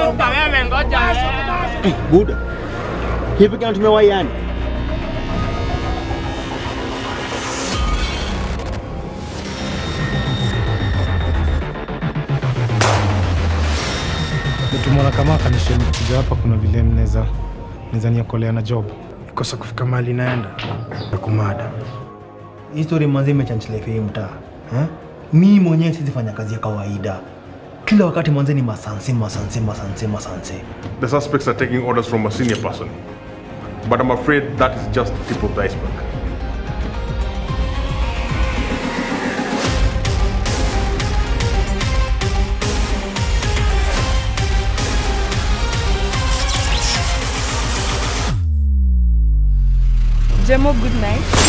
Sasa wewe ngoja wewe. Eh, Buda. Hivi kama tumewaiana? Nitumwona kama kanisheni kuja hapa, kuna vile mnaweza mnaweza niokolea na job. Kosa kufika mahali naenda na kumada. Hii story manzi imechanchilefia hii mtaa eh? Mi mwenyewe siwezi fanya kazi ya kawaida kila wakati manzi ni masanse masanse masanse masanse. The suspects are taking orders from a senior person. But I'm afraid that is just the tip of the iceberg. Jemo, good night.